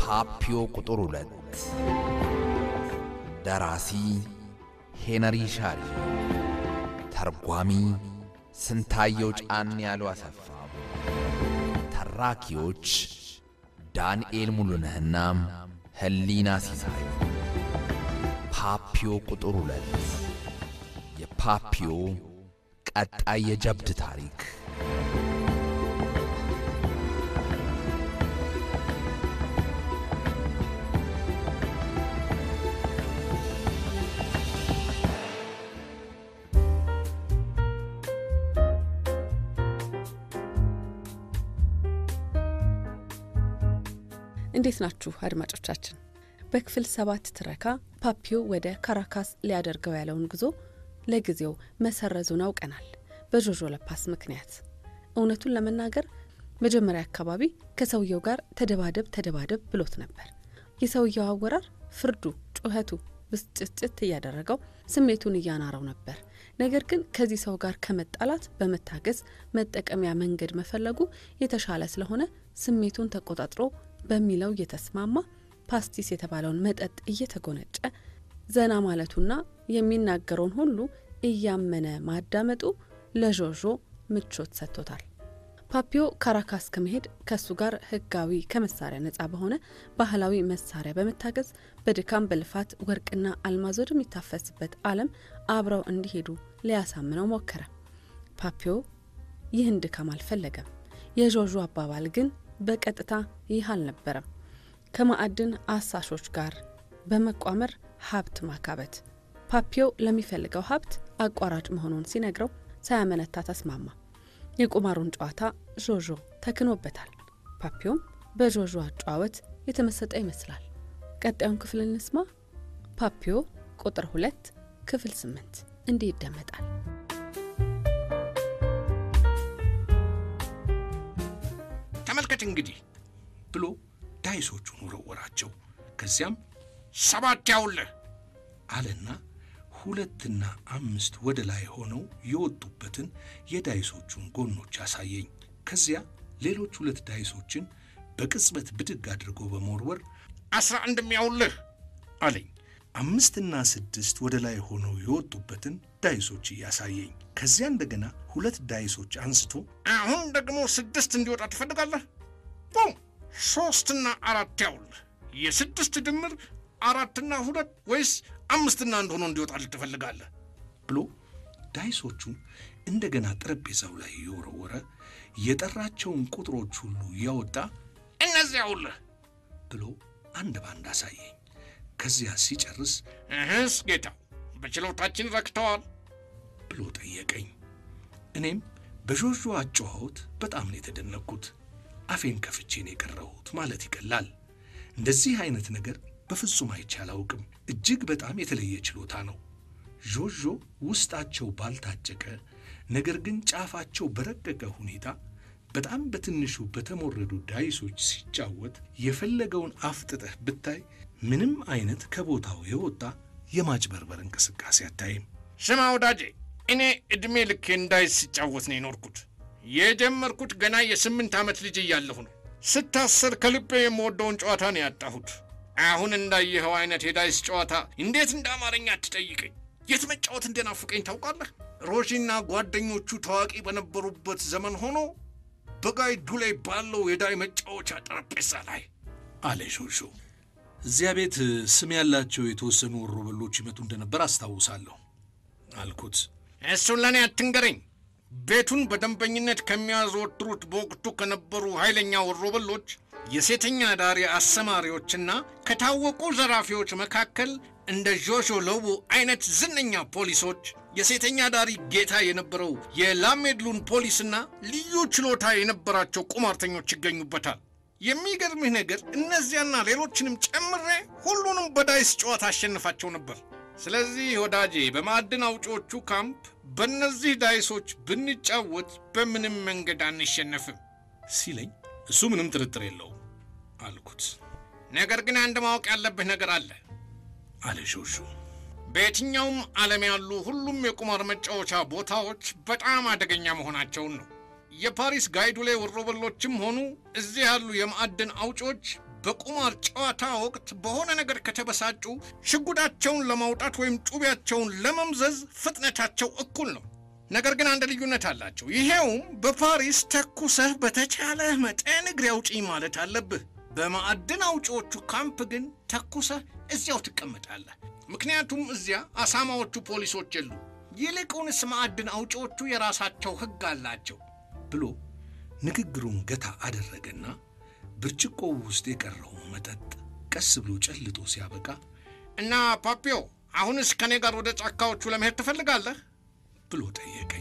ፓፒዮ ቁጥር ሁለት ደራሲ ሄነሪ ሻሪ፣ ተርጓሚ ስንታየው ጫን ያሉ አሰፋ፣ ተራኪዎች ዳንኤል ሙሉነህና ህሊና ሲሳይ። ፓፒዮ ቁጥር ሁለት የፓፒዮ ቀጣይ የጀብድ ታሪክ እንዴት ናችሁ አድማጮቻችን? በክፍል ሰባት ትረካ ፓፒዮ ወደ ካራካስ ሊያደርገው ያለውን ጉዞ ለጊዜው መሰረዙን አውቀናል፣ በዦዦ ለፓስ ምክንያት። እውነቱን ለመናገር መጀመሪያ አካባቢ ከሰውየው ጋር ተደባደብ ተደባደብ ብሎት ነበር። የሰውየው አወራር፣ ፍርዱ፣ ጩኸቱ ብስጭትጭት እያደረገው ስሜቱን እያናረው ነበር። ነገር ግን ከዚህ ሰው ጋር ከመጣላት በመታገዝ መጠቀሚያ መንገድ መፈለጉ የተሻለ ስለሆነ ስሜቱን ተቆጣጥሮ በሚለው እየተስማማ ፓስቲስ የተባለውን መጠጥ እየተጎነጨ ዘና ማለቱና የሚናገረውን ሁሉ እያመነ ማዳመጡ ለዦዦ ምቾት ሰጥቶታል። ፓፒዮ ካራካስ ከመሄድ ከእሱ ጋር ሕጋዊ ከመሳሪያ ነጻ በሆነ ባህላዊ መሳሪያ በመታገዝ በድካም በልፋት ወርቅና አልማዝ ወደሚታፈስበት ዓለም አብረው እንዲሄዱ ሊያሳምነው ሞከረ። ፓፒዮ ይህን ድካም አልፈለገም። የዦዦ አባባል ግን በቀጥታ ይህ አልነበረም። ከማዕድን አሳሾች ጋር በመቋመር ሀብት ማካበት። ፓፒዮ ለሚፈልገው ሀብት አቋራጭ መሆኑን ሲነግረው ሳያመነታ ተስማማ። የቁማሩን ጨዋታ ዦዦ ተክኖበታል። ፓፒዮም በዦዦ አጨዋወት የተመሰጠ ይመስላል። ቀጣዩን ክፍል እንስማ። ፓፒዮ ቁጥር ሁለት ክፍል ስምንት እንዲህ ይደመጣል። ተመልከት እንግዲህ ብሎ ዳይሶቹን ወረወራቸው። ከዚያም ሰባት ያውልህ አለና ሁለትና አምስት ወደ ላይ ሆነው የወጡበትን የዳይሶቹን ጎኖች አሳየኝ። ከዚያ ሌሎች ሁለት ዳይሶችን በቅጽበት ብድግ አድርጎ በመወርወር አስራ አንድም ያውልህ አለኝ። አምስትና ስድስት ወደ ላይ ሆነው የወጡበትን ዳይሶች እያሳየኝ ከዚያ እንደገና ሁለት ዳይሶች አንስቶ አሁን ደግሞ ስድስት እንዲወጣ ትፈልጋለህ? ቡም! ሦስትና አራት ያውልህ የስድስት ድምር አራትና ሁለት ወይስ አምስትና አንድ ሆኖ እንዲወጣልህ ትፈልጋለህ? ብሎ ዳይሶቹን እንደገና ጠረጴዛው ላይ እየወረወረ የጠራቸውን ቁጥሮች ሁሉ እያወጣ እነዚያ ያውልህ ብሎ አንድ ባንድ አሳየኝ። ከዚያ ሲጨርስ እህስ ጌታው በችሎታችን ረክተዋል ብሎ ጠየቀኝ። እኔም በዦዦ አጨዋወት በጣም ነው የተደነቅኩት። አፌን ከፍቼ ነው የቀረሁት ማለት ይቀላል። እንደዚህ አይነት ነገር በፍጹም አይቼ አላውቅም። እጅግ በጣም የተለየ ችሎታ ነው። ዦዦ ውስጣቸው ባልታጨቀ ነገር ግን ጫፋቸው በረቀቀ ሁኔታ በጣም በትንሹ በተሞረዱ ዳይሶች ሲጫወት የፈለገውን አፍጥጠህ ብታይ ምንም አይነት ከቦታው የወጣ የማጭበርበር እንቅስቃሴ አታይም። ስማ ወዳጄ፣ እኔ ዕድሜ ልኬ እንዳይስ ሲጫወት ነው የኖርኩት። የጀመርኩት ገና የስምንት ዓመት ልጅ እያለሁ ነው። ስታሰር ከልቤ የምወደውን ጨዋታ ነው ያጣሁት። አሁን እንዳየኸው አይነት የዳይስ ጨዋታ እንዴት እንደ አማርኛ አትጠይቀኝ። የት መጫወት እንደናፍቀኝ ታውቃለህ? ሮዢና ጓደኞቹ ታዋቂ በነበሩበት ዘመን ሆኖ በጋይ ዱሌ ባለው የዳይ መጫወቻ ጠረጴዛ ላይ አለ ሾሾ። እዚያ ቤት ስም ያላቸው የተወሰኑ ወሮበሎች ይመጡ እንደነበር አስታውሳለሁ አልኩት። እሱን ለእኔ አትንገረኝ። ቤቱን በደንበኝነት ከሚያዘወትሩት በወቅቱ ከነበሩ ኃይለኛ ወሮበሎች፣ የሴተኛ ዳሪ አሰማሪዎችና ከታወቁ ዘራፊዎች መካከል እንደ ዦዦ ሎቡ አይነት ዝነኛ ፖሊሶች፣ የሴተኛ ዳሪ ጌታ የነበረው የላሜድሉን ፖሊስና ልዩ ችሎታ የነበራቸው ቁማርተኞች ይገኙበታል። የሚገርምህ ነገር እነዚያና ሌሎችንም ጨምሬ ሁሉንም በዳይስ ጨዋታ አሸንፋቸው ነበር። ስለዚህ ወዳጄ በማዕድን አውጪዎቹ ካምፕ በእነዚህ ዳይሶች ብንጫወት በምንም መንገድ አንሸነፍም ሲለኝ እሱ ምንም ጥርጥር የለውም አልኩት። ነገር ግን አንድ ማወቅ ያለብህ ነገር አለ አለ ሾሾ። በየትኛውም ዓለም ያሉ ሁሉም የቁማር መጫወቻ ቦታዎች በጣም አደገኛ መሆናቸውን ነው። የፓሪስ ጋይዱሌ ወሮበሎችም ሆኑ እዚህ ያሉ የማዕድን አውጪዎች በቁማር ጨዋታ ወቅት በሆነ ነገር ከተበሳጩ ሽጉዳቸውን ለማውጣት ወይም ጩቤያቸውን ለመምዘዝ ፍጥነታቸው እኩል ነው። ነገር ግን አንድ ልዩነት አላቸው። ይሄውም በፓሪስ ተኩሰህ በተቻለህ መጠን እግሬ አውጪኝ ማለት አለብህ። በማዕድን አውጪዎቹ ካምፕ ግን ተኩሰህ እዚያው ትቀመጣለህ። ምክንያቱም እዚያ አሳማዎቹ ፖሊሶች የሉ። ይልቁንስ ማዕድን አውጪዎቹ የራሳቸው ሕግ አላቸው ብሎ ንግግሩን ገታ አደረገና ብርጭቆው ውስጥ የቀረውን መጠጥ ቀስ ብሎ ጨልጦ ሲያበቃ እና ፓፒዮ፣ አሁንስ ከእኔ ጋር ወደ ጫካዎቹ ለመሄድ ትፈልጋለህ ብሎ ጠየቀኝ።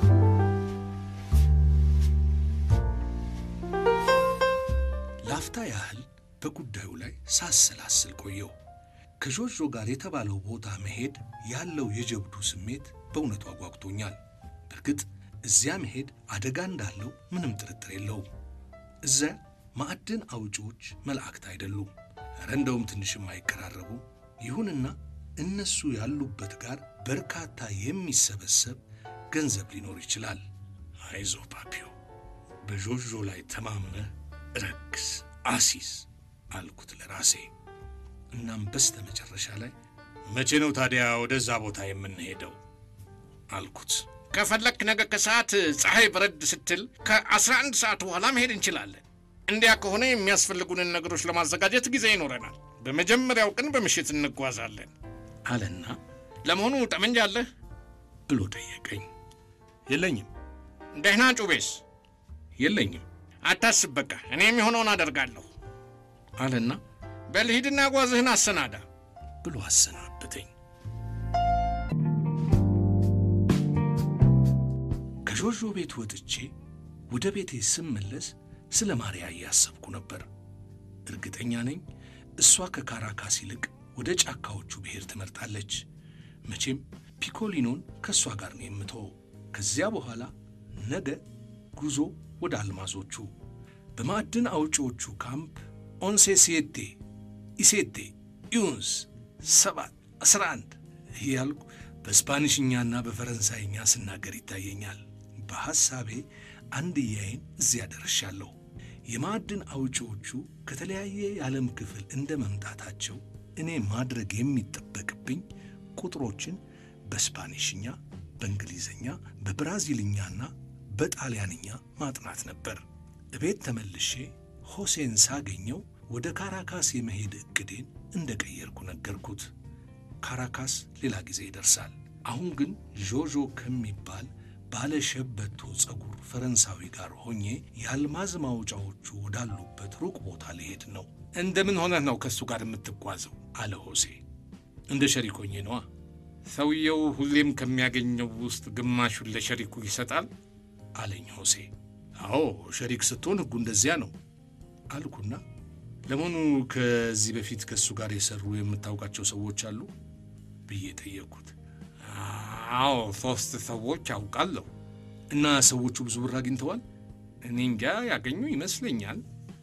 ላፍታ ያህል በጉዳዩ ላይ ሳሰላስል ቆየው። ከዦዦ ጋር የተባለው ቦታ መሄድ ያለው የጀብዱ ስሜት በእውነቱ አጓጉቶኛል። በእርግጥ እዚያ መሄድ አደጋ እንዳለው ምንም ጥርጥር የለውም። እዚያ ማዕድን አውጪዎች መላእክት አይደሉም፣ ኧረ እንደውም ትንሽም አይቀራረቡ። ይሁንና እነሱ ያሉበት ጋር በርካታ የሚሰበሰብ ገንዘብ ሊኖር ይችላል። አይዞ ፓፒዮ፣ በዦዦ ላይ ተማምነህ ረክስ አሲስ አልኩት ለራሴ። እናም በስተ መጨረሻ ላይ መቼ ነው ታዲያ ወደዛ ቦታ የምንሄደው አልኩት። ከፈለክ ነገ ከሰዓት ፀሐይ በረድ ስትል ከ11 ሰዓት በኋላ መሄድ እንችላለን። እንዲያ ከሆነ የሚያስፈልጉንን ነገሮች ለማዘጋጀት ጊዜ ይኖረናል። በመጀመሪያው ቀን በምሽት እንጓዛለን አለና ለመሆኑ ጠመንጃ አለህ ብሎ ጠየቀኝ። የለኝም ደህና ጩቤስ የለኝም አታስብ በቃ እኔ የሚሆነውን አደርጋለሁ አለና በልሂድና ጓዝህን አሰናዳ ብሎ አሰናበተኝ። ከዦዦ ቤት ወጥቼ ወደ ቤቴ ስመለስ ስለ ማርያ እያሰብኩ ነበር። እርግጠኛ ነኝ እሷ ከካራካስ ይልቅ ወደ ጫካዎቹ ብሔር ትመርጣለች። መቼም ፒኮሊኖን ከእሷ ጋር ነው የምተወው። ከዚያ በኋላ ነገ ጉዞ ወደ አልማዞቹ በማዕድን አውጪዎቹ ካምፕ ኦንሴ ሲየቴ ኢሴቴ ኢዩንስ ሰባት አስራ አንድ እያልኩ በስፓኒሽኛና በፈረንሳይኛ ስናገር ይታየኛል። በሐሳቤ አንድያዬን እዚያ ደርሻለሁ። የማዕድን አውጪዎቹ ከተለያየ የዓለም ክፍል እንደ መምጣታቸው እኔ ማድረግ የሚጠበቅብኝ ቁጥሮችን በስፓኒሽኛ፣ በእንግሊዝኛ፣ በብራዚልኛና በጣሊያንኛ ማጥናት ነበር። እቤት ተመልሼ ሆሴን ሳገኘው ወደ ካራካስ የመሄድ ዕቅዴን እንደ ቀየርኩ ነገርኩት። ካራካስ ሌላ ጊዜ ይደርሳል። አሁን ግን ዦዦ ከሚባል ባለ ሸበቶ ጸጉር ፈረንሳዊ ጋር ሆኜ የአልማዝ ማውጫዎቹ ወዳሉበት ሩቅ ቦታ ሊሄድ ነው። እንደምን ሆነህ ነው ከእሱ ጋር የምትጓዘው አለ ሆሴ። እንደ ሸሪኮኜ ነዋ። ሰውየው ሁሌም ከሚያገኘው ውስጥ ግማሹን ለሸሪኩ ይሰጣል አለኝ ሆሴ። አዎ ሸሪክ ስትሆን ሕጉ እንደዚያ ነው አልኩና ለመሆኑ ከዚህ በፊት ከእሱ ጋር የሰሩ የምታውቃቸው ሰዎች አሉ ብዬ ጠየቅኩት። አዎ ሶስት ሰዎች አውቃለሁ እና ሰዎቹ ብዙ ብር አግኝተዋል? እኔ እንጃ ያገኙ ይመስለኛል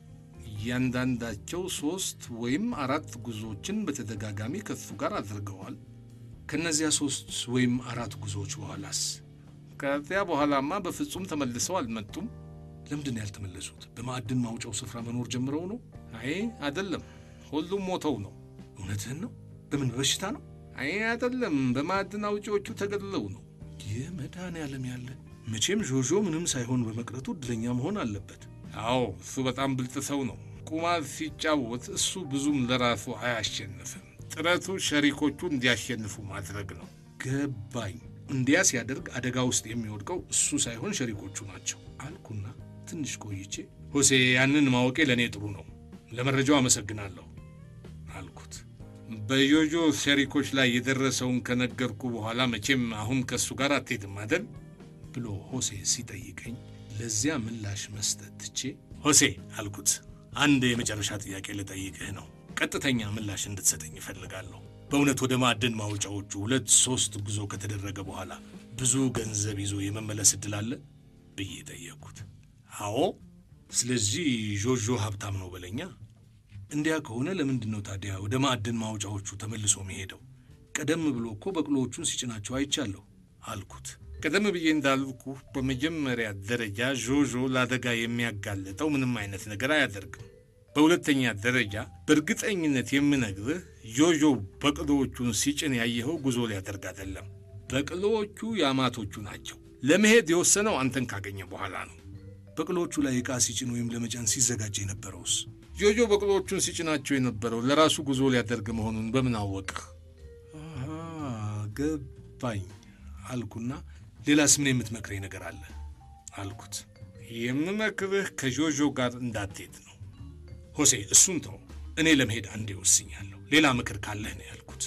እያንዳንዳቸው ሶስት ወይም አራት ጉዞዎችን በተደጋጋሚ ከሱ ጋር አድርገዋል ከእነዚያ ሶስት ወይም አራት ጉዞዎች በኋላስ? ከዚያ በኋላማ በፍጹም ተመልሰው አልመጡም ለምንድን ነው ያልተመለሱት? በማዕድን ማውጫው ስፍራ መኖር ጀምረው ነው? አይ አይደለም ሁሉም ሞተው ነው እውነትህን ነው? በምን በሽታ ነው? አይ አይደለም በማዕድን አውጪዎቹ ተገድለው ነው ይህ መድኃኔዓለም ያለ መቼም ዦዦ ምንም ሳይሆን በመቅረቱ እድለኛ መሆን አለበት። አዎ እሱ በጣም ብልጥ ሰው ነው ቁማር ሲጫወት እሱ ብዙም ለራሱ አያሸንፍም ጥረቱ ሸሪኮቹ እንዲያሸንፉ ማድረግ ነው ገባኝ። እንዲያ ሲያደርግ አደጋ ውስጥ የሚወድቀው እሱ ሳይሆን ሸሪኮቹ ናቸው አልኩና ትንሽ ቆይቼ ሆሴ ያንን ማወቄ ለእኔ ጥሩ ነው፣ ለመረጃው አመሰግናለሁ አልኩት። በዮጆ ሸሪኮች ላይ የደረሰውን ከነገርኩ በኋላ መቼም አሁን ከእሱ ጋር አትሄድም አደል ብሎ ሆሴ ሲጠይቀኝ ለዚያ ምላሽ መስጠት ትቼ ሆሴ አልኩት፣ አንድ የመጨረሻ ጥያቄ ልጠይቅህ ነው። ቀጥተኛ ምላሽ እንድትሰጠኝ እፈልጋለሁ። በእውነት ወደ ማዕድን ማውጫዎቹ ሁለት ሶስት ጉዞ ከተደረገ በኋላ ብዙ ገንዘብ ይዞ የመመለስ ዕድል አለ ብዬ ጠየቅኩት። አዎ፣ ስለዚህ ዦዦ ሀብታም ነው በለኛ። እንዲያ ከሆነ ለምንድን ነው ታዲያ ወደ ማዕድን ማውጫዎቹ ተመልሶ መሄደው? ቀደም ብሎ እኮ በቅሎዎቹን ሲጭናቸው አይቻለሁ አልኩት። ቀደም ብዬ እንዳልኩ በመጀመሪያ ደረጃ ዦዦ ለአደጋ የሚያጋልጠው ምንም አይነት ነገር አያደርግም። በሁለተኛ ደረጃ በእርግጠኝነት የምነግርህ ጆጆ በቅሎዎቹን ሲጭን ያየኸው ጉዞ ሊያደርግ አይደለም። በቅሎዎቹ የአማቶቹ ናቸው። ለመሄድ የወሰነው አንተን ካገኘ በኋላ ነው። በቅሎቹ ላይ ዕቃ ሲጭን ወይም ለመጫን ሲዘጋጅ የነበረውስ? ጆጆ በቅሎዎቹን ሲጭናቸው የነበረው ለራሱ ጉዞ ሊያደርግ መሆኑን በምን አወቅህ? አሃ ገባኝ አልኩና ሌላስ ምን የምትመክረኝ ነገር አለ አልኩት። የምመክርህ ከጆጆ ጋር እንዳትሄድ ነው። ሆሴ እሱን ተው፣ እኔ ለመሄድ አንዴ ወስኛለሁ። ሌላ ምክር ካለህ ነው ያልኩት።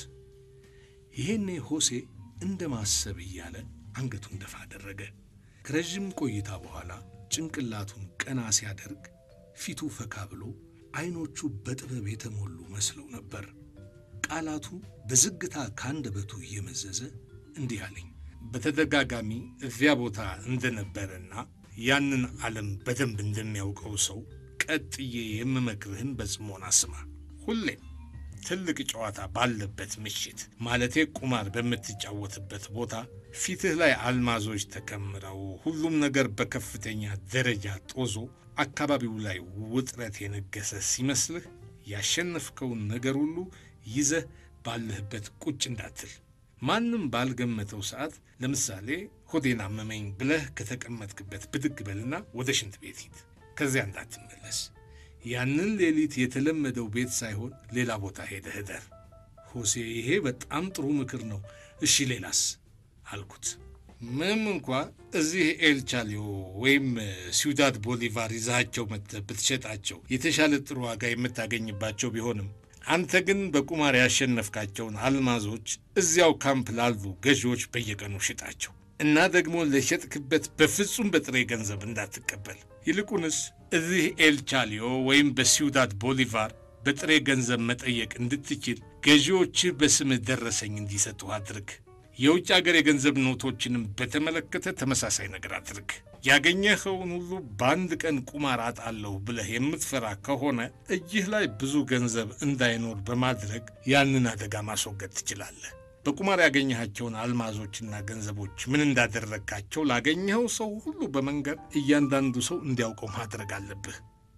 ይሄኔ ሆሴ እንደ ማሰብ እያለ አንገቱን ደፋ አደረገ። ከረዥም ቆይታ በኋላ ጭንቅላቱን ቀና ሲያደርግ ፊቱ ፈካ ብሎ አይኖቹ በጥበብ የተሞሉ መስለው ነበር። ቃላቱ በዝግታ ከአንደበቱ እየመዘዘ እንዲህ አለኝ። በተደጋጋሚ እዚያ ቦታ እንደነበረና ያንን ዓለም በደንብ እንደሚያውቀው ሰው ቀጥዬ የምመክርህን በጽሞና ስማ። ሁሌም ትልቅ ጨዋታ ባለበት ምሽት ማለቴ ቁማር በምትጫወትበት ቦታ ፊትህ ላይ አልማዞች ተከምረው ሁሉም ነገር በከፍተኛ ደረጃ ጦዞ አካባቢው ላይ ውጥረት የነገሰ ሲመስልህ ያሸነፍከውን ነገር ሁሉ ይዘህ ባለህበት ቁጭ እንዳትል። ማንም ባልገመተው ሰዓት ለምሳሌ ሆዴን አመመኝ ብለህ ከተቀመጥክበት ብድግ በልና ወደ ሽንት ቤት ሂድ። ከዚያ እንዳትመለስ። ያንን ሌሊት የተለመደው ቤት ሳይሆን ሌላ ቦታ ሄደህ እደር። ሆሴ ይሄ በጣም ጥሩ ምክር ነው። እሺ ሌላስ? አልኩት። ምንም እንኳ እዚህ ኤልቻሊዮ ወይም ሲውዳድ ቦሊቫር ይዛቸው መጥተህ ብትሸጣቸው የተሻለ ጥሩ ዋጋ የምታገኝባቸው ቢሆንም አንተ ግን በቁማር ያሸነፍካቸውን አልማዞች እዚያው ካምፕ ላሉ ገዢዎች በየቀኑ ሽጣቸው እና ደግሞ ለሸጥክበት በፍጹም በጥሬ ገንዘብ እንዳትቀበል። ይልቁንስ እዚህ ኤልቻሊዮ ወይም በሲውዳድ ቦሊቫር በጥሬ ገንዘብ መጠየቅ እንድትችል ገዢዎችህ በስምህ ደረሰኝ እንዲሰጡ አድርግ። የውጭ አገር የገንዘብ ኖቶችንም በተመለከተ ተመሳሳይ ነገር አድርግ። ያገኘኸውን ሁሉ በአንድ ቀን ቁማር አጣለሁ ብለህ የምትፈራ ከሆነ እጅህ ላይ ብዙ ገንዘብ እንዳይኖር በማድረግ ያንን አደጋ ማስወገድ ትችላለህ። በቁማር ያገኘሃቸውን አልማዞችና ገንዘቦች ምን እንዳደረግካቸው ላገኘኸው ሰው ሁሉ በመንገድ እያንዳንዱ ሰው እንዲያውቀው ማድረግ አለብህ።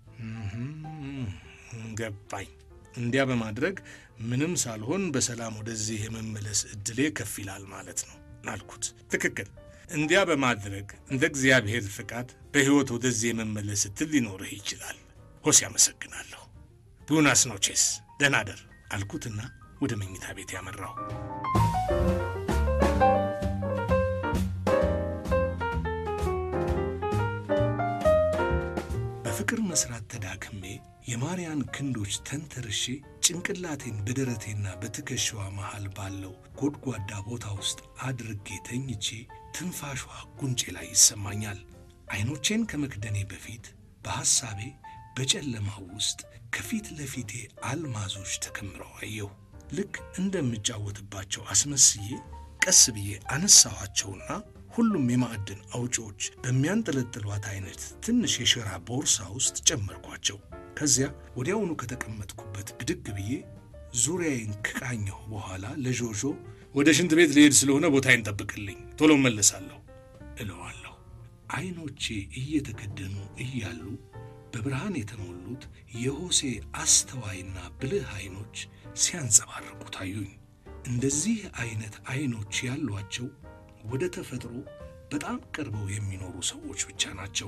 ገባኝ። እንዲያ በማድረግ ምንም ሳልሆን በሰላም ወደዚህ የመመለስ ዕድሌ ከፍ ይላል ማለት ነው አልኩት። ትክክል። እንዲያ በማድረግ እንደ እግዚአብሔር ፍቃድ በሕይወት ወደዚህ የመመለስ ዕድል ሊኖርህ ይችላል። ሆሴ አመሰግናለሁ። ቡናስ ኖቼስ፣ ደህና ደር አልኩትና ወደ መኝታ ቤት ያመራሁ። በፍቅር መስራት ተዳክሜ የማርያን ክንዶች ተንተርሼ ጭንቅላቴን በደረቴና በትከሻዋ መሃል ባለው ጎድጓዳ ቦታ ውስጥ አድርጌ ተኝቼ ትንፋሿ ጉንጬ ላይ ይሰማኛል። አይኖቼን ከመክደኔ በፊት በሐሳቤ በጨለማው ውስጥ ከፊት ለፊቴ አልማዞች ተከምረው አየሁ። ልክ እንደምጫወትባቸው አስመስዬ ቀስ ብዬ አነሳኋቸውና ሁሉም የማዕድን አውጪዎች በሚያንጠለጥሏት አይነት ትንሽ የሸራ ቦርሳ ውስጥ ጨመርኳቸው። ከዚያ ወዲያውኑ ከተቀመጥኩበት ብድግ ብዬ ዙሪያዬን ከቃኘሁ በኋላ ለዦዦ ወደ ሽንት ቤት ልሄድ ስለሆነ ቦታዬን ጠብቅልኝ፣ ቶሎ መለሳለሁ እለዋለሁ። አይኖቼ እየተከደኑ እያሉ በብርሃን የተሞሉት የሆሴ አስተዋይና ብልህ አይኖች ሲያንጸባርቁ ታዩኝ። እንደዚህ አይነት አይኖች ያሏቸው ወደ ተፈጥሮ በጣም ቀርበው የሚኖሩ ሰዎች ብቻ ናቸው።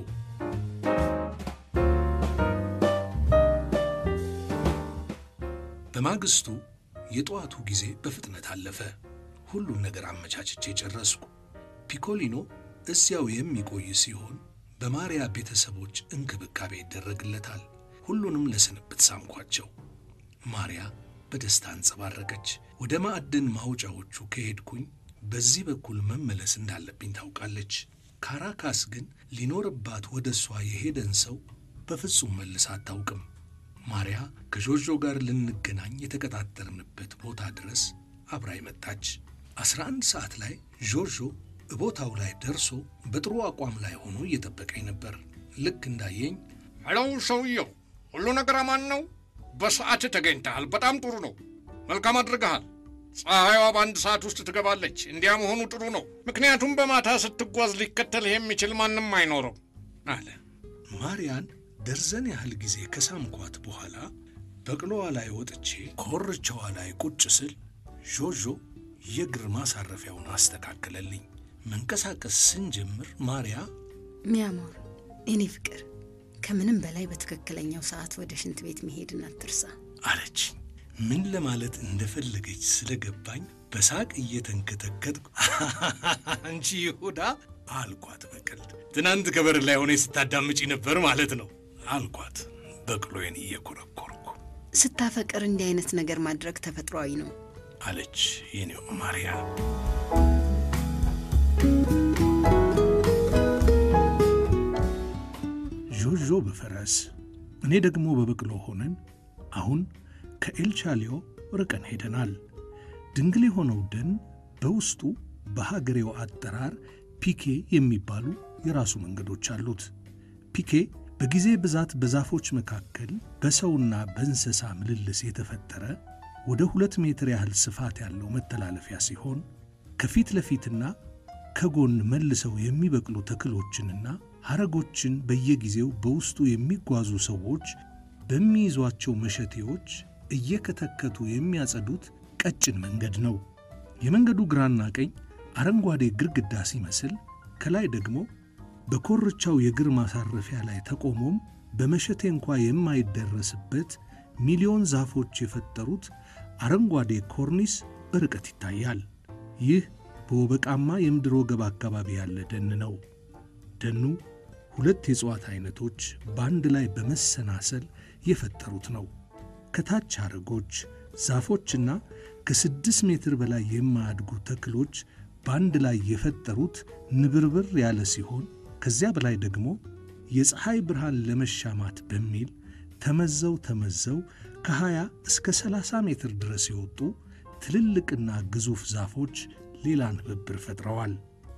በማግስቱ የጠዋቱ ጊዜ በፍጥነት አለፈ። ሁሉን ነገር አመቻችቼ ጨረስኩ። ፒኮሊኖ እዚያው የሚቆይ ሲሆን በማርያ ቤተሰቦች እንክብካቤ ይደረግለታል። ሁሉንም ለስንብት ሳምኳቸው። ማርያ በደስታ አንጸባረቀች። ወደ ማዕድን ማውጫዎቹ ከሄድኩኝ በዚህ በኩል መመለስ እንዳለብኝ ታውቃለች። ካራካስ ግን ሊኖርባት ወደ እሷ የሄደን ሰው በፍጹም መልስ አታውቅም። ማርያ ከዦዦ ጋር ልንገናኝ የተቀጣጠርንበት ቦታ ድረስ አብራይ መጣች። አስራ አንድ ሰዓት ላይ ዦዦ ቦታው ላይ ደርሶ በጥሩ አቋም ላይ ሆኖ እየጠበቀኝ ነበር። ልክ እንዳየኝ ሄሎ ሰውየው፣ ሁሉ ነገር አማን ነው? በሰዓት ተገኝተሃል። በጣም ጥሩ ነው። መልካም አድርገሃል። ፀሐይዋ በአንድ ሰዓት ውስጥ ትገባለች። እንዲያ መሆኑ ጥሩ ነው፣ ምክንያቱም በማታ ስትጓዝ ሊከተልህ የሚችል ማንም አይኖርም አለ። ማርያን ደርዘን ያህል ጊዜ ከሳምኳት በኋላ በቅሎዋ ላይ ወጥቼ ኮርቻዋ ላይ ቁጭ ስል ዦዦ የእግር ማሳረፊያውን አስተካከለልኝ። መንቀሳቀስ ስንጀምር ማርያ ሚያሞር እኔ ፍቅር ከምንም በላይ በትክክለኛው ሰዓት ወደ ሽንት ቤት መሄድን አትርሳ አለች። ምን ለማለት እንደፈለገች ስለገባኝ በሳቅ እየተንከተከትኩ አንቺ ይሁዳ አልኳት በቀልድ። ትናንት ከበር ላይ ሆነ ስታዳምጪ ነበር ማለት ነው አልኳት በቅሎዬን እየኮረኮርኩ። ስታፈቅር እንዲህ አይነት ነገር ማድረግ ተፈጥሯዊ ነው አለች የኔው ማርያ። ዦዦ በፈረስ እኔ ደግሞ በበቅሎ ሆነን አሁን ከኤልቻሊዮ ርቀን ሄደናል። ድንግል የሆነው ደን በውስጡ በሀገሬው አጠራር ፒኬ የሚባሉ የራሱ መንገዶች አሉት። ፒኬ በጊዜ ብዛት በዛፎች መካከል በሰውና በእንስሳ ምልልስ የተፈጠረ ወደ ሁለት ሜትር ያህል ስፋት ያለው መተላለፊያ ሲሆን ከፊት ለፊትና ከጎን መልሰው የሚበቅሉ ተክሎችንና ሐረጎችን በየጊዜው በውስጡ የሚጓዙ ሰዎች በሚይዟቸው መሸቴዎች እየከተከቱ የሚያጸዱት ቀጭን መንገድ ነው። የመንገዱ ግራና ቀኝ አረንጓዴ ግድግዳ ሲመስል ከላይ ደግሞ በኮርቻው የእግር ማሳረፊያ ላይ ተቆሞም በመሸቴ እንኳ የማይደረስበት ሚሊዮን ዛፎች የፈጠሩት አረንጓዴ ኮርኒስ በርቀት ይታያል። ይህ በወበቃማ የምድር ወገብ አካባቢ ያለ ደን ነው። ደኑ ሁለት የእጽዋት አይነቶች በአንድ ላይ በመሰናሰል የፈጠሩት ነው። ከታች ሐረጎች፣ ዛፎችና ከስድስት ሜትር በላይ የማያድጉ ተክሎች በአንድ ላይ የፈጠሩት ንብርብር ያለ ሲሆን ከዚያ በላይ ደግሞ የፀሐይ ብርሃን ለመሻማት በሚል ተመዘው ተመዘው ከ20 እስከ 30 ሜትር ድረስ የወጡ ትልልቅና ግዙፍ ዛፎች ሌላ ንብብር ፈጥረዋል።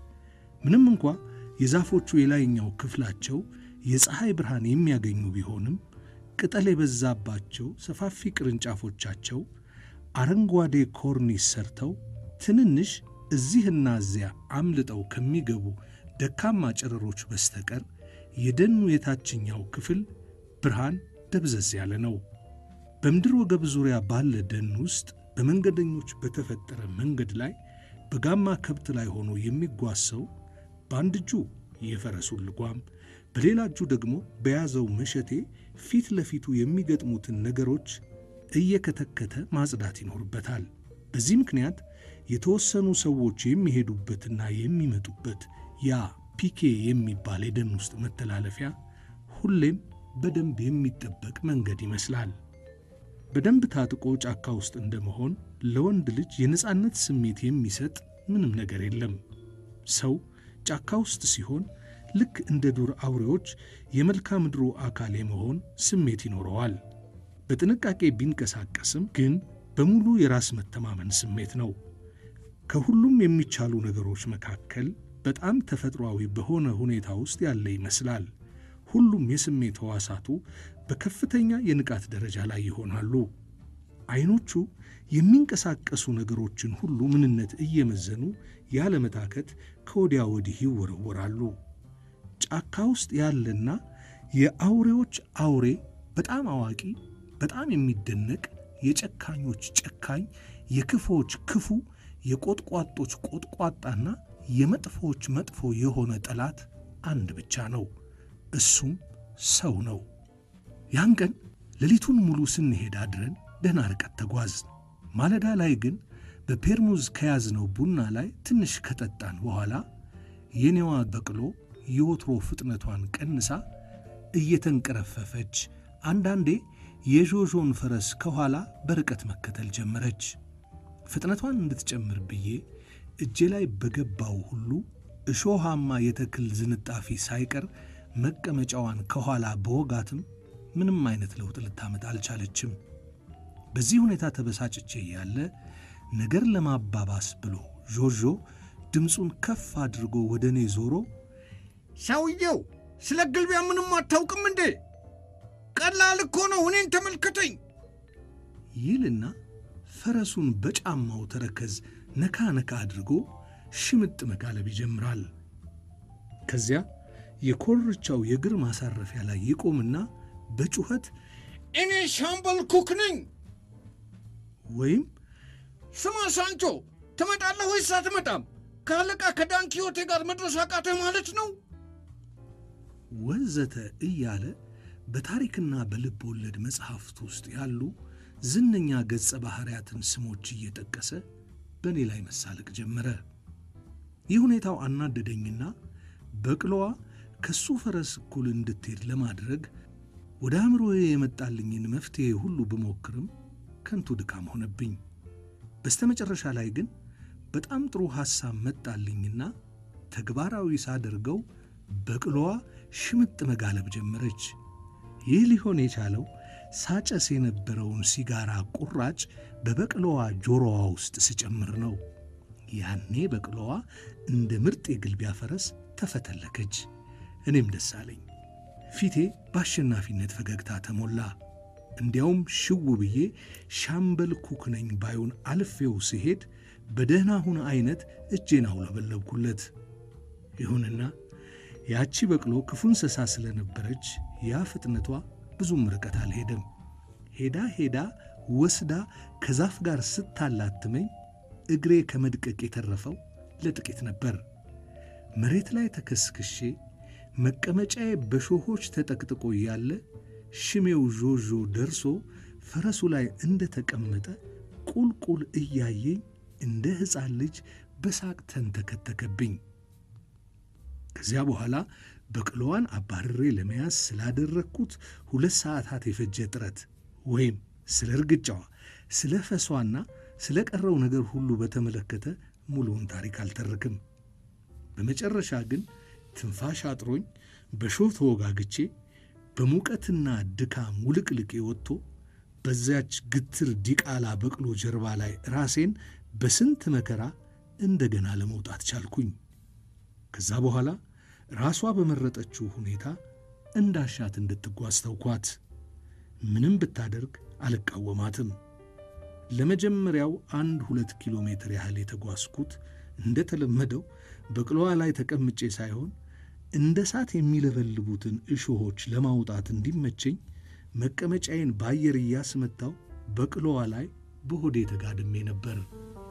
ምንም እንኳ የዛፎቹ የላይኛው ክፍላቸው የፀሐይ ብርሃን የሚያገኙ ቢሆንም ቅጠል የበዛባቸው ሰፋፊ ቅርንጫፎቻቸው አረንጓዴ ኮርኒስ ሰርተው ትንንሽ እዚህና እዚያ አምልጠው ከሚገቡ ደካማ ጨረሮች በስተቀር የደኑ የታችኛው ክፍል ብርሃን ደብዘዝ ያለ ነው። በምድር ወገብ ዙሪያ ባለ ደን ውስጥ በመንገደኞች በተፈጠረ መንገድ ላይ በጋማ ከብት ላይ ሆኖ የሚጓዝ ሰው በአንድ እጁ የፈረሱን ልጓም በሌላ እጁ ደግሞ በያዘው መሸቴ ፊት ለፊቱ የሚገጥሙትን ነገሮች እየከተከተ ማጽዳት ይኖርበታል። በዚህ ምክንያት የተወሰኑ ሰዎች የሚሄዱበትና የሚመጡበት ያ ፒኬ የሚባል የደን ውስጥ መተላለፊያ ሁሌም በደንብ የሚጠበቅ መንገድ ይመስላል። በደንብ ታጥቆ ጫካ ውስጥ እንደመሆን ለወንድ ልጅ የነፃነት ስሜት የሚሰጥ ምንም ነገር የለም። ሰው ጫካ ውስጥ ሲሆን ልክ እንደ ዱር አውሬዎች የመልክዓ ምድሩ አካል የመሆን ስሜት ይኖረዋል። በጥንቃቄ ቢንቀሳቀስም ግን በሙሉ የራስ መተማመን ስሜት ነው። ከሁሉም የሚቻሉ ነገሮች መካከል በጣም ተፈጥሯዊ በሆነ ሁኔታ ውስጥ ያለ ይመስላል። ሁሉም የስሜት ሕዋሳቱ በከፍተኛ የንቃት ደረጃ ላይ ይሆናሉ። ዐይኖቹ የሚንቀሳቀሱ ነገሮችን ሁሉ ምንነት እየመዘኑ ያለመታከት ከወዲያ ወዲህ ይወረወራሉ። ጫካ ውስጥ ያለና የአውሬዎች አውሬ በጣም አዋቂ፣ በጣም የሚደነቅ የጨካኞች ጨካኝ፣ የክፉዎች ክፉ፣ የቆጥቋጦች ቆጥቋጣና የመጥፎዎች መጥፎ የሆነ ጠላት አንድ ብቻ ነው። እሱም ሰው ነው። ያን ቀን ሌሊቱን ሙሉ ስንሄድ አድረን ደህና ርቀት ተጓዝ። ማለዳ ላይ ግን በፔርሙዝ ከያዝነው ቡና ላይ ትንሽ ከጠጣን በኋላ የኔዋ በቅሎ የወትሮ ፍጥነቷን ቀንሳ እየተንቀረፈፈች አንዳንዴ የዦዦን ፈረስ ከኋላ በርቀት መከተል ጀመረች። ፍጥነቷን እንድትጨምር ብዬ እጄ ላይ በገባው ሁሉ እሾሃማ የተክል ዝንጣፊ ሳይቀር መቀመጫዋን ከኋላ በወጋትም ምንም አይነት ለውጥ ልታመጣ አልቻለችም። በዚህ ሁኔታ ተበሳጭቼ ያለ ነገር ለማባባስ ብሎ ዦዦ ድምፁን ከፍ አድርጎ ወደ እኔ ዞሮ ሰውየው ስለ ግልቢያ ምንም አታውቅም እንዴ? ቀላል እኮ ነው፣ እኔን ተመልከተኝ ይልና ፈረሱን በጫማው ተረከዝ ነካ ነካ አድርጎ ሽምጥ መጋለብ ይጀምራል። ከዚያ የኮርቻው የእግር ማሳረፊያ ላይ ይቆምና በጩኸት እኔ ሻምበል ኩክ ነኝ። ወይም ስማ ሳንቾ፣ ትመጣለህ ወይስ አትመጣም? ከአለቃ ከዳንኪዮቴ ጋር መድረስ አቃተህ ማለት ነው? ወዘተ እያለ በታሪክና በልብ ወለድ መጽሐፍት ውስጥ ያሉ ዝነኛ ገጸ ባሕርያትን ስሞች እየጠቀሰ በእኔ ላይ መሳለቅ ጀመረ። ይህ ሁኔታው አናደደኝና በቅሎዋ ከሱ ፈረስ እኩል እንድትሄድ ለማድረግ ወደ አእምሮዬ የመጣልኝን መፍትሔ ሁሉ ብሞክርም ከንቱ ድካም ሆነብኝ። በስተመጨረሻ ላይ ግን በጣም ጥሩ ሐሳብ መጣልኝና ተግባራዊ ሳደርገው በቅሎዋ ሽምጥ መጋለብ ጀመረች። ይህ ሊሆን የቻለው ሳጨስ የነበረውን ሲጋራ ቁራጭ በበቅሎዋ ጆሮዋ ውስጥ ስጨምር ነው። ያኔ በቅሎዋ እንደ ምርጥ የግልቢያ ፈረስ ተፈተለከች። እኔም ደስ አለኝ። ፊቴ በአሸናፊነት ፈገግታ ተሞላ። እንዲያውም ሽው ብዬ ሻምበል ኩክ ነኝ ባዩን አልፌው ስሄድ በደህና ሁን አይነት እጄን አውለበለብኩለት። ይሁንና ያቺ በቅሎ ክፉ እንስሳ ስለነበረች ያ ፍጥነቷ ብዙም ርቀት አልሄደም። ሄዳ ሄዳ ወስዳ ከዛፍ ጋር ስታላትመኝ እግሬ ከመድቀቅ የተረፈው ለጥቂት ነበር። መሬት ላይ ተከስክሼ መቀመጫዬ በሾሆች ተጠቅጥቆ እያለ ሽሜው ዦዦ ደርሶ ፈረሱ ላይ እንደ ተቀመጠ ቁልቁል እያየኝ እንደ ሕፃን ልጅ በሳቅ ተንተከተከብኝ። ከዚያ በኋላ በቅሎዋን አባርሬ ለመያዝ ስላደረግኩት ሁለት ሰዓታት የፈጀ ጥረት ወይም ስለ እርግጫዋ፣ ስለ ፈሷና ስለ ቀረው ነገር ሁሉ በተመለከተ ሙሉውን ታሪክ አልተርክም። በመጨረሻ ግን ትንፋሽ አጥሮኝ በሾህ ተወጋግቼ በሙቀትና ድካም ውልቅልቄ ወጥቶ በዚያች ግትር ዲቃላ በቅሎ ጀርባ ላይ ራሴን በስንት መከራ እንደገና ለመውጣት ቻልኩኝ። ከዛ በኋላ ራሷ በመረጠችው ሁኔታ እንዳሻት እንድትጓዝ ተውኳት። ምንም ብታደርግ አልቃወማትም። ለመጀመሪያው አንድ ሁለት ኪሎ ሜትር ያህል የተጓዝኩት እንደተለመደው በቅሎዋ ላይ ተቀምጬ ሳይሆን እንደ እሳት የሚለበልቡትን እሾሆች ለማውጣት እንዲመቸኝ መቀመጫዬን በአየር እያስመታው በቅሎዋ ላይ በሆዴ ተጋድሜ ነበር።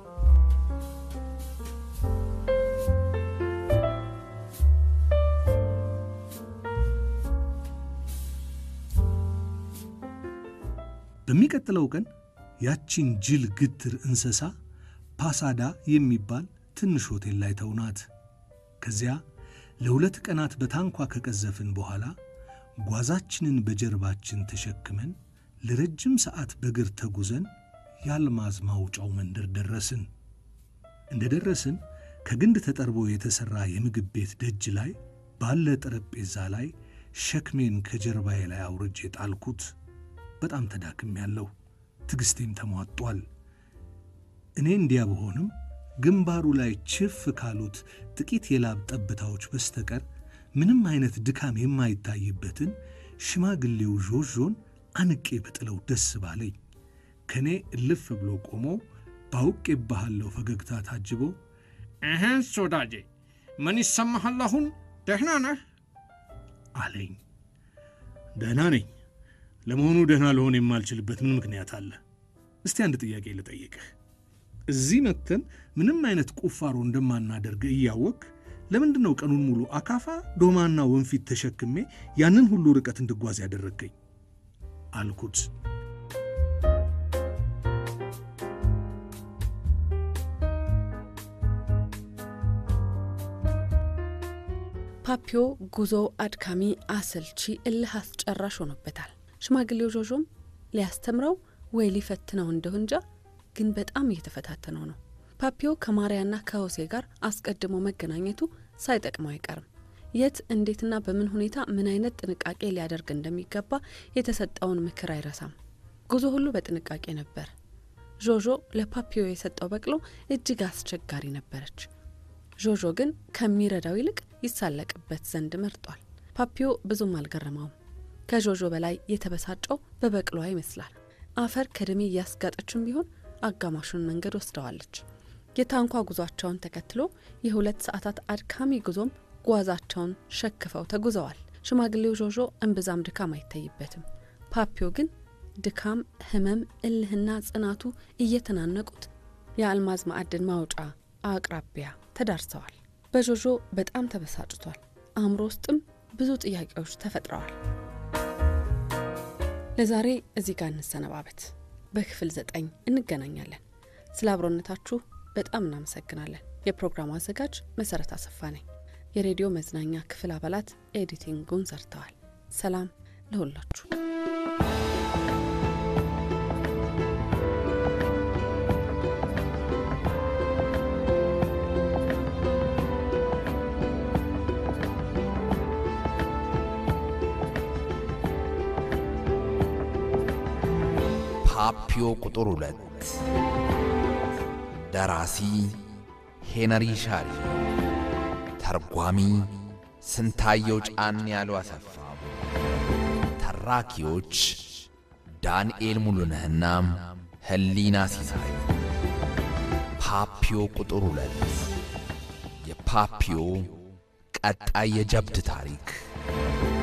በሚቀጥለው ቀን ያቺን ጅል ግትር እንስሳ ፓሳዳ የሚባል ትንሽ ሆቴል ላይ ተውናት። ከዚያ ለሁለት ቀናት በታንኳ ከቀዘፍን በኋላ ጓዛችንን በጀርባችን ተሸክመን ለረጅም ሰዓት በእግር ተጉዘን የአልማዝ ማውጫው መንደር ደረስን። እንደ ደረስን ከግንድ ተጠርቦ የተሠራ የምግብ ቤት ደጅ ላይ ባለ ጠረጴዛ ላይ ሸክሜን ከጀርባዬ ላይ አውርጄ ጣልኩት። በጣም ተዳክም ያለሁ ትዕግሥቴም ተሟጧል። እኔ እንዲያ በሆንም ግንባሩ ላይ ችፍ ካሉት ጥቂት የላብ ጠብታዎች በስተቀር ምንም አይነት ድካም የማይታይበትን ሽማግሌው ዦዦን አንቄ ብጥለው ደስ ባለኝ። ከእኔ እልፍ ብሎ ቆሞ ባውቄብሃለሁ ፈገግታ ታጅቦ እህስ ወዳጄ ምን ይሰማሃል አሁን? ደህና ነህ? አለኝ። ደህና ነኝ። ለመሆኑ ደህና ልሆን የማልችልበት ምን ምክንያት አለ? እስቲ አንድ ጥያቄ ልጠይቅህ። እዚህ መጥተን ምንም አይነት ቁፋሮ እንደማናደርግ እያወቅ ለምንድን ነው ቀኑን ሙሉ አካፋ፣ ዶማና ወንፊት ተሸክሜ ያንን ሁሉ ርቀት እንድጓዝ ያደረግከኝ? አልኩት። ፓፒዮ ጉዞው አድካሚ፣ አሰልቺ፣ እልህ አስጨራሽ ሆኖበታል። ሽማግሌው ዦዦም ሊያስተምረው ወይ ሊፈትነው እንደሁ እንጃ፣ ግን በጣም እየተፈታተነው ነው። ፓፒዮ ከማርያና ከሆሴ ጋር አስቀድሞ መገናኘቱ ሳይጠቅመው አይቀርም። የት እንዴትና በምን ሁኔታ ምን አይነት ጥንቃቄ ሊያደርግ እንደሚገባ የተሰጠውን ምክር አይረሳም። ጉዞ ሁሉ በጥንቃቄ ነበር። ዦዦ ለፓፒዮ የሰጠው በቅሎ እጅግ አስቸጋሪ ነበረች። ዦዦ ግን ከሚረዳው ይልቅ ይሳለቅበት ዘንድ መርጧል። ፓፒዮ ብዙም አልገረመውም። ከዦዦ በላይ የተበሳጨው በበቅሎዋ ይመስላል። አፈር ከደሜ እያስጋጠችም ቢሆን አጋማሹን መንገድ ወስደዋለች። የታንኳ ጉዟቸውን ተከትሎ የሁለት ሰዓታት አድካሚ ጉዞም ጓዛቸውን ሸክፈው ተጉዘዋል። ሽማግሌው ዦዦ እምብዛም ድካም አይታይበትም። ፓፒዮ ግን ድካም፣ ህመም፣ እልህና ጽናቱ እየተናነቁት የአልማዝ ማዕድን ማውጫ አቅራቢያ ተዳርሰዋል። በዦዦ በጣም ተበሳጭቷል። አእምሮ ውስጥም ብዙ ጥያቄዎች ተፈጥረዋል። ለዛሬ እዚህ ጋር እንሰነባበት። በክፍል ዘጠኝ እንገናኛለን። ስለ አብሮነታችሁ በጣም እናመሰግናለን። የፕሮግራሙ አዘጋጅ መሰረት አሰፋ ነኝ። የሬዲዮ መዝናኛ ክፍል አባላት ኤዲቲንጉን ሰርተዋል። ሰላም ለሁላችሁ። ፓፒዮ ቁጥር ሁለት ደራሲ ሄነሪ ሻሪ፣ ተርጓሚ ስንታየው ጫን ያሉ አሰፋ፣ ተራኪዎች ዳንኤል ሙሉነህና ህሊና ሲሳይ። ፓፒዮ ቁጥር ሁለት የፓፒዮ ቀጣይ የጀብድ ታሪክ